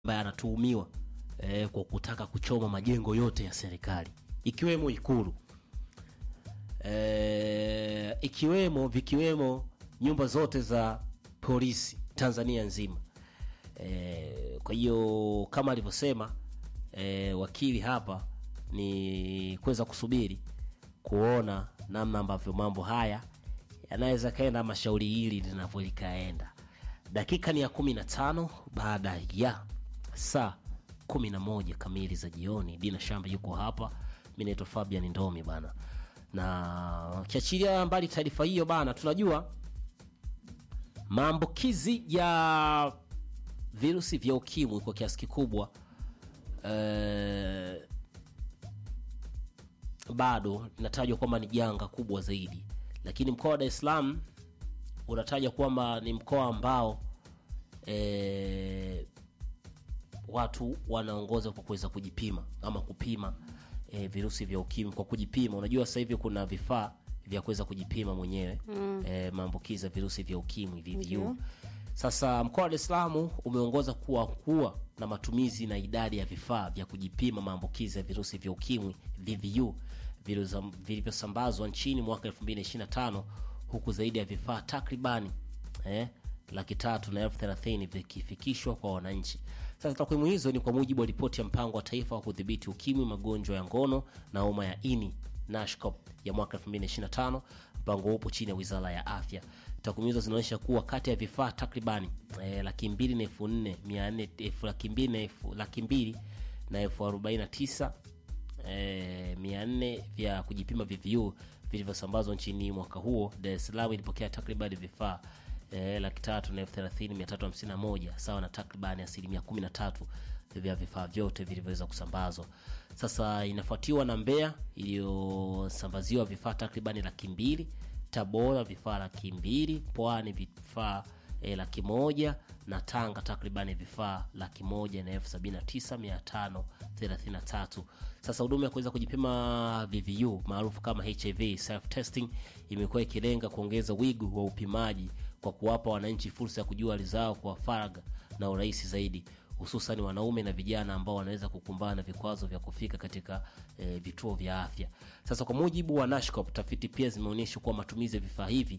ambaye anatuhumiwa eh, kwa kutaka kuchoma majengo yote ya serikali ikiwemo Ikulu eh, ikiwemo vikiwemo nyumba zote za polisi Tanzania nzima. Eh, kwa hiyo kama alivyosema eh, wakili hapa ni kuweza kusubiri kuona namna ambavyo mambo haya yanaweza kaenda ama shauri hili linavyo likaenda. Dakika ni ya kumi na tano baada ya saa kumi na moja kamili za jioni. Dina Shamba yuko hapa, mi naitwa Fabian Ndomi bana, na ukiachilia mbali taarifa hiyo bana, tunajua maambukizi ya virusi vya ukimwi kwa kiasi kikubwa eh, bado linatajwa kwamba ni janga kubwa zaidi, lakini mkoa wa Dar es Salaam unataja kwamba ni mkoa ambao e, watu wanaongoza kwa kuweza kujipima ama kupima e, virusi vya ukimwi kwa kujipima. Unajua sasa hivi kuna vifaa vya kuweza kujipima mwenyewe mm. e, maambukizi ya virusi vya ukimwi VVU. Ndio. Sasa mkoa wa Dar es Salaam umeongoza kuwa kuwa na matumizi na idadi ya vifaa vya kujipima maambukizi ya virusi vya ukimwi VVU vilizo- vilivyosambazwa nchini mwaka 2025 huku zaidi ya vifaa takribani eh, laki tatu na elfu thelathini vikifikishwa kwa wananchi. Sasa takwimu hizo ni kwa mujibu wa ripoti ya mpango wa taifa wa kudhibiti ukimwi, magonjwa ya ngono na homa ya ini NASHCOP ya mwaka 2025. Mpango huo upo chini ya wizara ya afya. Takwimu hizo zinaonyesha kuwa kati ya vifaa takribani eh, laki mbili na elfu nne mia nne elfu laki mbili na elfu laki mbili na elfu arobaini na tisa eh, mia nne vya kujipima VVU vilivyosambazwa nchini mwaka huo. Dar es Salaam ilipokea takribani vifaa eh, laki tatu na elfu thelathini mia tatu hamsini na moja sawa na takribani asilimia kumi na tatu vya vifaa vyote vilivyoweza kusambazwa. Sasa inafuatiwa na Mbeya iliyosambaziwa vifaa takribani laki mbili, Tabora vifaa laki mbili, Pwani vifaa e, laki moja na Tanga takribani vifaa laki moja na elfu sabini na tisa mia tano thelathini na tatu. Sasa huduma ya kuweza kujipima VVU maarufu kama HIV self testing imekuwa ikilenga kuongeza wigo wa upimaji kwa kuwapa wananchi fursa ya kujua hali zao kwa faragha na urahisi zaidi hususan wanaume na vijana ambao wanaweza kukumbana na vikwazo vya kufika katika e, vituo vya afya. Sasa kwa mujibu wa NASHCOP, tafiti pia zimeonyesha kuwa matumizi ya vifaa hivi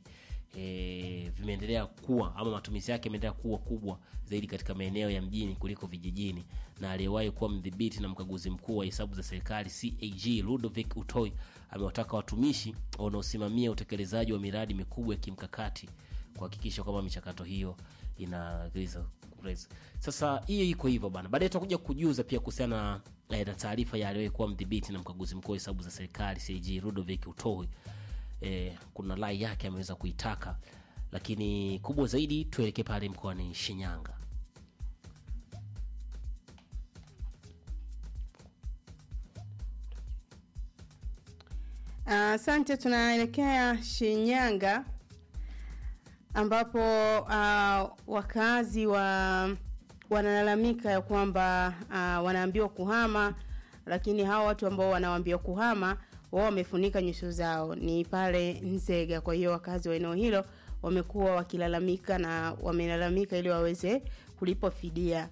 e, vimeendelea kuwa ama matumizi yake yameendelea kuwa kubwa zaidi katika maeneo ya mjini kuliko vijijini, na aliyewahi kuwa mdhibiti na mkaguzi mkuu wa hesabu za serikali CAG Ludovic Utoi amewataka watumishi wanaosimamia utekelezaji wa miradi mikubwa ya kimkakati kuhakikisha kwamba michakato hiyo inaweza kureza. Sasa hiyo iko hivyo bana, baadaye tutakuja kujuza pia kuhusiana na, eh, na taarifa ya aliyewahi kuwa mdhibiti na mkaguzi mkuu wa hesabu za serikali CAG Ludovic Utoi. Eh, kuna lai yake ameweza kuitaka, lakini kubwa zaidi tuelekee pale mkoani Shinyanga. Asante, tunaelekea Shinyanga ambapo uh, wakazi wa wanalalamika ya kwamba uh, wanaambiwa kuhama, lakini hao watu ambao wanaambiwa kuhama wao wamefunika nyuso zao, ni pale Nzega. Kwa hiyo wakazi wa eneo hilo wamekuwa wakilalamika na wamelalamika ili waweze kulipwa fidia.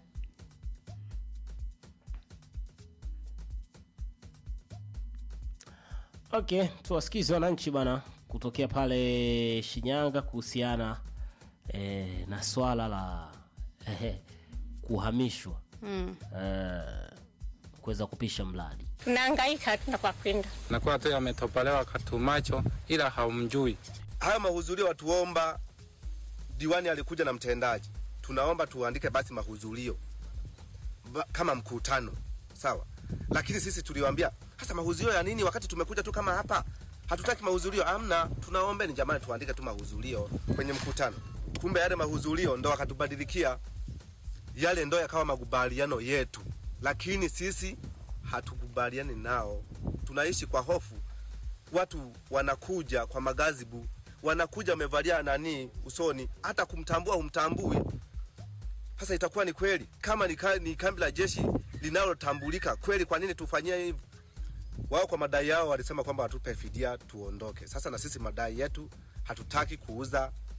Okay, tuwasikize wananchi bana kutokea pale Shinyanga kuhusiana eh, na swala la eh, kuhamishwa Mm. eh, kuweza kupisha mradi. tunahangaika hatuna kwa kwenda. nakuwa tu ametopolewa katumacho ila haumjui. haya mahudhurio watuomba, diwani alikuja na mtendaji, tunaomba tuandike basi mahudhurio Ba- kama mkutano sawa, lakini sisi tuliwaambia hasa mahudhurio ya nini wakati tumekuja tu kama hapa, hatutaki mahudhurio. Amna, tunaomba ni jamani, tuandike tu mahudhurio kwenye mkutano. Kumbe yale mahudhurio ndo wakatubadilikia yale, ndo yakawa makubaliano yetu, lakini sisi hatukubaliani nao, tunaishi kwa hofu watu wanakuja kwa magazibu, wanakuja wamevalia nani usoni, hata kumtambua humtambui. Sasa itakuwa ni kweli kama ni, ka, ni kambi la jeshi linalotambulika kweli, kwa nini tufanyie hivyo? Wao kwa madai yao walisema kwamba watupe fidia tuondoke. Sasa na sisi madai yetu, hatutaki kuuza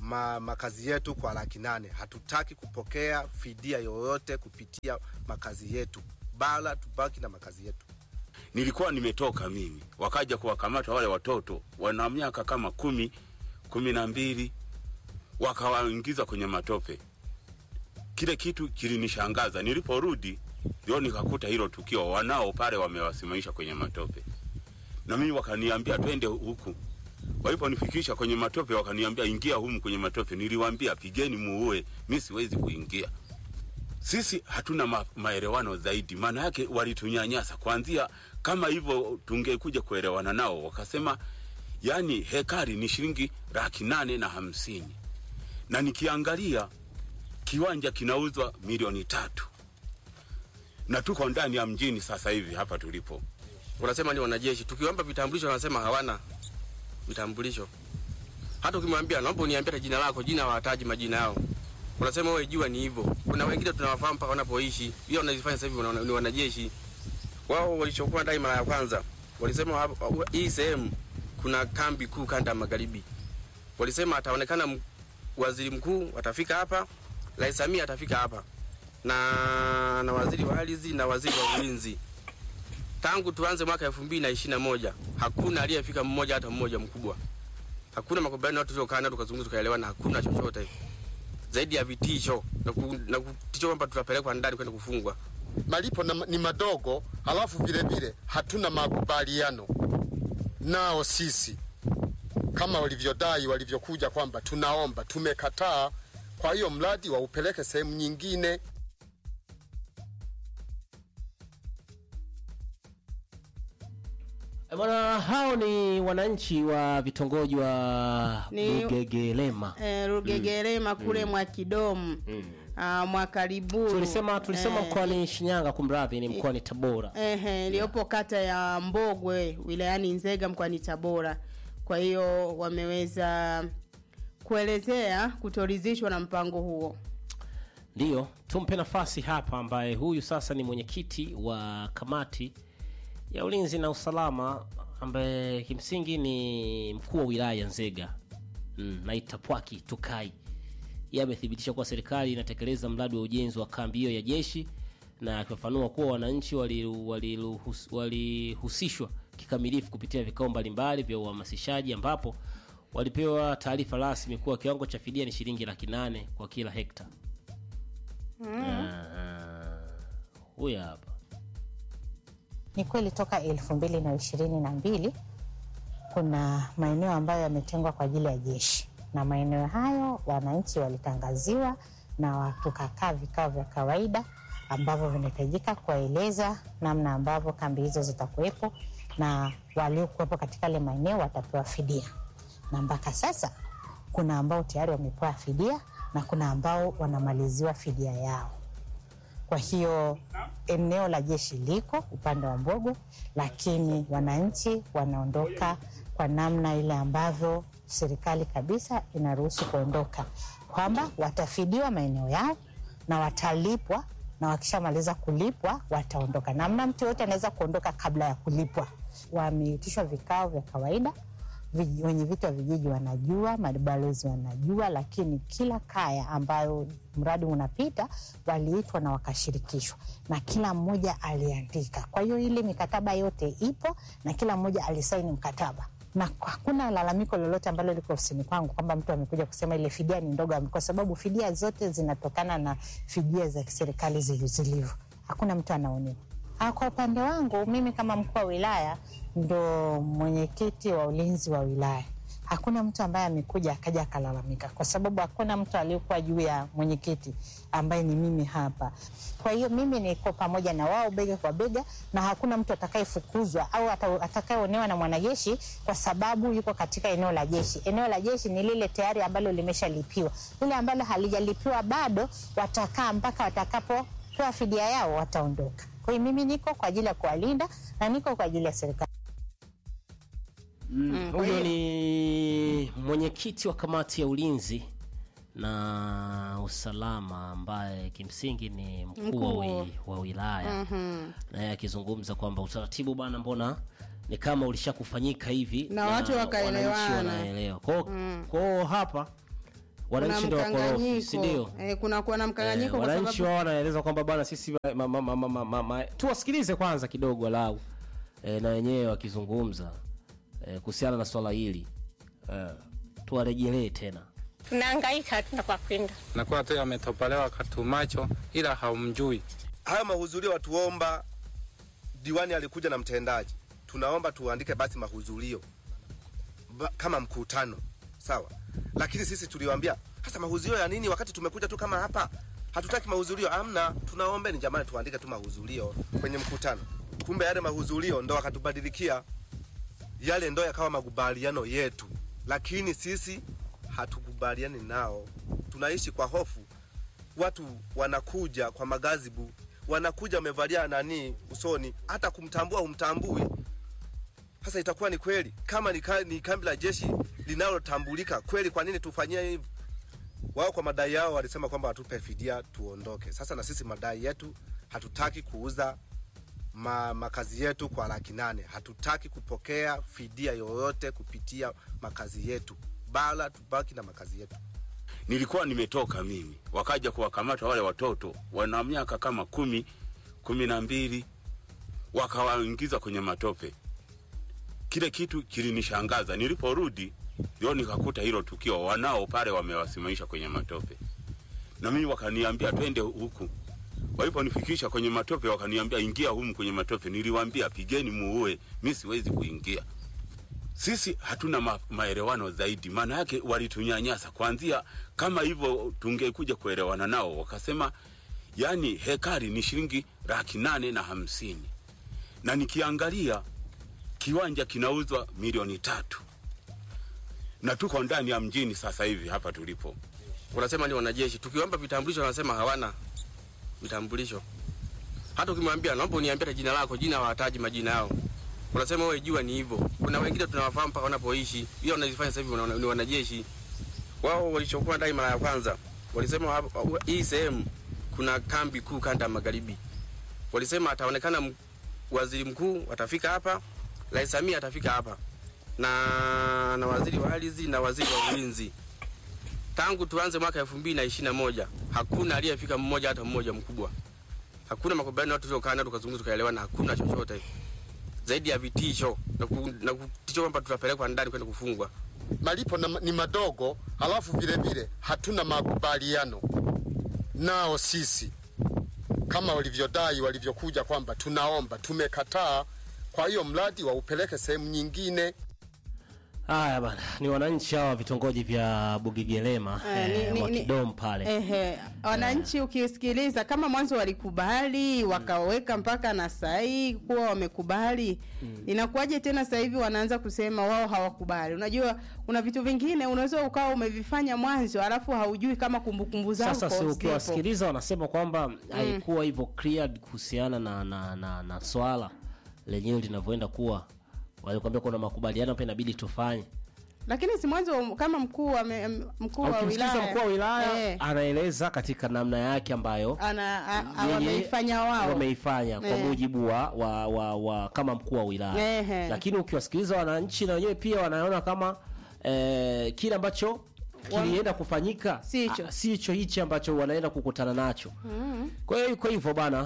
ma, makazi yetu kwa laki nane. Hatutaki kupokea fidia yoyote kupitia makazi yetu, bala tubaki na makazi yetu. nilikuwa nimetoka mimi, wakaja kuwakamata wale watoto wana miaka kama kumi kumi na mbili, wakawaingiza kwenye matope. Kile kitu kilinishangaza. Niliporudi ndio nikakuta hilo tukio, wanao pale wamewasimamisha kwenye matope, na mimi wakaniambia twende huku. Waliponifikisha kwenye matope, wakaniambia ingia humu kwenye matope. Niliwaambia pigeni muue, mi siwezi kuingia sisi hatuna ma, maelewano zaidi. Maana yake walitunyanyasa kwanzia, kama hivyo tungekuja kuelewana nao, wakasema yani hekari ni shilingi laki nane na hamsini na nikiangalia kiwanja kinauzwa milioni tatu na tuko ndani ya mjini sasa hivi hapa tulipo. wanasema ni wanajeshi. Tukiwamba vitambulisho wanasema hawana vitambulisho. Hata ukimwambia naomba uniambie hata jina lako, jina hawataji majina yao. Wanasema wewe jua ni hivyo. Kuna wengine tunawafahamu mpaka wanapoishi. Hiyo wanazifanya sasa hivi wana- ni wanajeshi. Wao walichokuwa ndani mara ya kwanza walisema hapa- hii sehemu kuna kambi kuu kanda ya magharibi. Walisema ataonekana m- waziri mkuu atafika hapa, Rais Samia atafika hapa na na waziri wa ardhi na waziri wa ulinzi tangu tuanze mwaka elfu mbili na ishirini na moja hakuna aliyefika mmoja hata mmoja mkubwa. Hakuna makubaliano yote tuliokaa nayo tukazungumza tukaelewana, hakuna chochote zaidi ya vitisho na, ku, na kutisha kwamba tutapelekwa ndani kwenda kufungwa. malipo na, ni madogo, halafu vile vile hatuna makubaliano nao sisi kama walivyodai walivyokuja kwamba tunaomba, tumekataa. Kwa hiyo mradi waupeleke sehemu nyingine. Eh, Bwana, hao ni wananchi wa vitongoji wa Ni- Bugegelema. eh, Rugegerema kule mwa Kidomu ah, mwa Kariburu Tulisema tulisema Eh, mkoani Shinyanga, kumradhi, ni mkoani Tabora. ehe, iliyopo kata ya Mbogwe wilayani Nzega mkoani Tabora. Kwa hiyo wameweza kuelezea kutoridhishwa na mpango huo. Ndiyo, tumpe nafasi hapa, ambaye huyu sasa ni mwenyekiti wa kamati ya ulinzi na usalama, ambaye kimsingi ni mkuu wa wilaya ya Nzega mm, na Itapwaki Tukai. Yeye amethibitisha kuwa serikali inatekeleza mradi wa ujenzi wa kambi hiyo ya jeshi, na akifafanua kuwa wananchi waliru- waliruhus- walihusishwa kikamilifu kupitia vikao mbalimbali vya uhamasishaji, ambapo walipewa taarifa rasmi kuwa kiwango cha fidia ni shilingi laki nane kwa kila hekta. Ah, huyu hapa Ni kweli toka elfu mbili na ishirini na mbili kuna maeneo ambayo yametengwa kwa ajili ya jeshi, na maeneo hayo wananchi walitangaziwa na wa- tukakaa vikao vya kawaida ambavyo vinahitajika kuwaeleza namna ambavyo kambi hizo zitakuwepo na waliokuwepo katika yale maeneo watapewa fidia, na mpaka sasa kuna ambao tayari wamepewa fidia na kuna ambao wanamaliziwa fidia yao. Kwa hiyo eneo la jeshi liko upande wa Mbogo, lakini wananchi wanaondoka kwa namna ile ambavyo serikali kabisa inaruhusu kuondoka, kwamba watafidiwa maeneo yao na watalipwa, na wakishamaliza kulipwa wataondoka. Namna mtu yoyote anaweza kuondoka kabla ya kulipwa. Wameitishwa vikao vya kawaida vij- wenye viti wa vijiji wanajua, mabalozi wanajua, lakini kila kaya ambayo mradi unapita waliitwa na wakashirikishwa, na kila mmoja aliandika. Kwa hiyo ile mikataba yote ipo na kila mmoja alisaini mkataba na hakuna lalamiko lolote ambalo liko ofisini kwangu kwamba mtu amekuja kusema ile fidia ni ndogo, kwa sababu fidia zote zinatokana na fidia za kiserikali zili- zilivyo. Hakuna mtu anaonewa. Ah, Kwa upande wangu mimi kama mkuu wa wilaya ndo mwenyekiti wa ulinzi wa wilaya, hakuna mtu ambaye amekuja akaja akalalamika, kwa sababu hakuna mtu aliyekuwa juu ya mwenyekiti ambaye ni mimi hapa. Kwa hiyo mimi niko pamoja na wao bega kwa bega, na hakuna mtu atakayefukuzwa au ata- atakayeonewa na mwanajeshi kwa sababu yuko katika eneo la jeshi. Eneo la jeshi ni lile tayari ambalo limeshalipiwa, lile ambalo halijalipiwa bado watakaa mpaka watakapopewa fidia yao, wataondoka. Kwa hiyo mimi niko kwa ajili ya kuwalinda na niko kwa ajili ya serikali. Mm, kwa huyo hiyo- ni mwenyekiti wa kamati ya ulinzi na usalama ambaye kimsingi ni mkuu wa, Mkuu. wi, wa wilaya naye akizungumza kwamba utaratibu bwana, mbona ni kama ulishakufanyika hivi Na watu wakaelewana. wananchi wanaelewa kwao kwao hapa wananchi ndio wakorofi si mkanganyiko ndio eh, kuna kuwa na mkanganyiko Eh, kwa wananchi sababu wao wanaeleza kwamba bwana sisi ma, ma, ma, ma, ma, ma, ma, tuwasikilize kwanza kidogo walau eh, na wenyewe wakizungumza eh, kuhusiana na swala hili eh, tuwarejelee tena tunahangaika hatuna kwa kwenda. nakuwa tu ametopolewa katumacho, ila haumjui. Hayo mahudhurio watuomba, diwani alikuja na mtendaji, tunaomba tuandike basi mahudhurio Ba- kama mkutano sawa, lakini sisi tuliwaambia hasa mahudhurio ya nini wakati tumekuja tu kama hapa, hatutaki mahudhurio. Amna, tunaombeni jamani, tuandike tu mahudhurio kwenye mkutano. Kumbe yale mahudhurio ndo wakatubadilikia, yale ndo yakawa makubaliano yetu, lakini sisi hatukubaliani nao, tunaishi kwa hofu watu wanakuja kwa magazibu, wanakuja wamevalia nani usoni, hata kumtambua humtambui. Sasa itakuwa ni kweli kama ni, ka, ni kambi la jeshi linalotambulika kweli, kwa nini tufanyie hivi? Wao kwa madai yao walisema kwamba watupe fidia tuondoke. Sasa na sisi madai yetu, hatutaki kuuza ma, makazi yetu kwa laki nane. Hatutaki kupokea fidia yoyote kupitia makazi yetu, bala tubaki na makazi yetu. nilikuwa nimetoka mimi, wakaja kuwakamata wale watoto wana miaka kama kumi kumi na mbili, wakawaingiza kwenye matope. Kile kitu kilinishangaza. Niliporudi ndio nikakuta hilo tukio, wanao pale wamewasimamisha kwenye matope, na mimi wakaniambia twende huku. Waliponifikisha kwenye matope, wakaniambia ingia humu kwenye matope. Niliwaambia pigeni muue, mi siwezi kuingia sisi hatuna ma, maelewano zaidi. Maana yake walitunyanyasa kwanzia, kama hivyo tungekuja kuelewana nao, wakasema yani hekari ni shilingi laki nane na hamsini na nikiangalia kiwanja kinauzwa milioni tatu na tuko ndani ya mjini sasa hivi hapa tulipo. Unasema ni wanajeshi, tukiomba vitambulisho wanasema hawana vitambulisho. Hata ukimwambia naomba uniambie hata jina lako, jina hawataji majina yao. Unasema wewe jua ni hivyo. Kuna wengine tunawafahamu mpaka wanapoishi, hiyo wanazifanya sasa hivi wana- ni wanajeshi. Wao walichokuwa ndani mara ya kwanza walisema hapa- hii sehemu kuna kambi kuu kanda ya magharibi. Walisema ataonekana m- waziri mkuu atafika hapa, Rais Samia atafika hapa na na waziri wa ardhi na waziri wa ulinzi tangu tuanze mwaka elfu mbili na ishirini na moja hakuna aliyefika mmoja hata mmoja mkubwa. Hakuna makubaliano watu tuliokaa nao tukazungumza tukaelewana, hakuna chochote zaidi ya vitisho na, ku, na kutisho kwamba tutapelekwa ndani kwenda kufungwa. malipo na, ni madogo, halafu vile vile hatuna makubaliano nao sisi kama walivyodai walivyokuja kwamba tunaomba, tumekataa. Kwa hiyo mradi waupeleke sehemu nyingine. haya bana ni wananchi hawa vitongoji vya bugigelema Eh, ni- eh, ni- wa ni- kidom pale Ehe, wananchi ukisikiliza kama mwanzo walikubali wakaweka mpaka na sahi kuwa wamekubali inakuwaje tena sasa hivi wanaanza kusema wao hawakubali unajua kuna vitu vingine unaweza ukawa umevifanya mwanzo alafu haujui kama kumbukumbu zako sasa si zipo. ukiwasikiliza wanasema kwamba haikuwa hivyo cleared kuhusiana na, na, na, na swala lenyewe linavyoenda kuwa walikwambia kuna makubaliano pia inabidi tufanye lakini si mwanzo kama mkuu wa me- mkuu wa ukimsikiliza wilaya mkuu wa wilaya eh, anaeleza katika namna yake ambayo ana a- a- yeye wameifanya wao wameifanya kwa Eh. mujibu wa, wa, wa, wa kama mkuu wa wilaya Ehe. lakini ukiwasikiliza wananchi na wenyewe pia wanaona kama eh, kile ambacho kilienda kufanyika Si hicho. ah, si hicho hichi ambacho wanaenda kukutana nacho kwa hiyo iko hivyo bana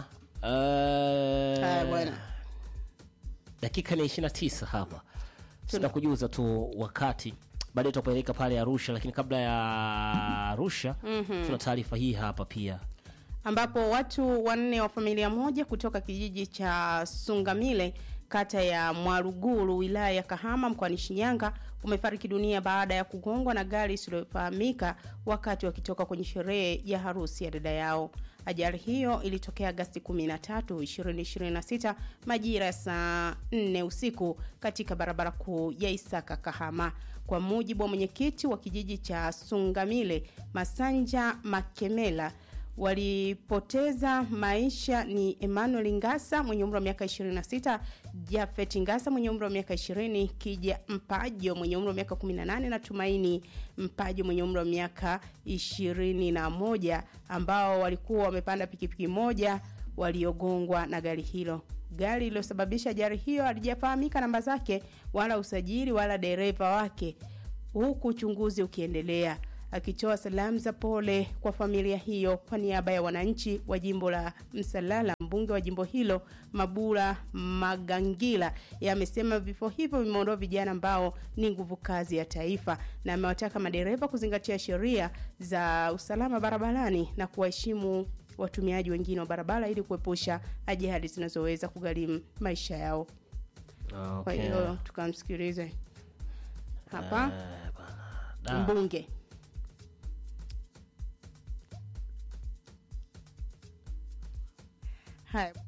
eh, Haya bwana. dakika ni 29 hapa tutakujuza tu wakati baadaye tutapeleka pale Arusha, lakini kabla ya Arusha tuna taarifa hii hapa pia. ambapo watu wanne wa familia moja kutoka kijiji cha Sungamile kata ya Mwaruguru wilaya ya Kahama mkoani Shinyanga wamefariki dunia baada ya kugongwa na gari isiyofahamika wakati wakitoka kwenye sherehe ya harusi ya dada yao. Ajali hiyo ilitokea Agasti 13, 2026 majira ya saa 4 usiku katika barabara kuu ya Isaka Kahama. Kwa mujibu wa mwenyekiti wa kijiji cha Sungamile Masanja Makemela walipoteza maisha ni Emmanuel Ngasa mwenye umri wa miaka 26, Jafet Ngasa mwenye umri wa miaka 20, Kija Mpajo mwenye umri wa miaka 18 na Tumaini Mpajo mwenye umri wa miaka 21 ambao walikuwa wamepanda pikipiki moja waliogongwa na gari hilo. Gari lililosababisha ajali hiyo halijafahamika namba zake wala usajili wala dereva wake huku uchunguzi ukiendelea. akitoa salamu za pole kwa familia hiyo kwa niaba ya wananchi wa jimbo la Msalala. Mbunge wa jimbo hilo Mabula Magangila amesema vifo hivyo vimeondoa vijana ambao ni nguvu kazi ya taifa, na amewataka madereva kuzingatia sheria za usalama barabarani na kuwaheshimu watumiaji wengine wa barabara ili kuepusha ajali zinazoweza kugharimu maisha yao. Kwa Okay. hiyo tukamsikilize hapa Eh, bana. Da. mbunge. Haya.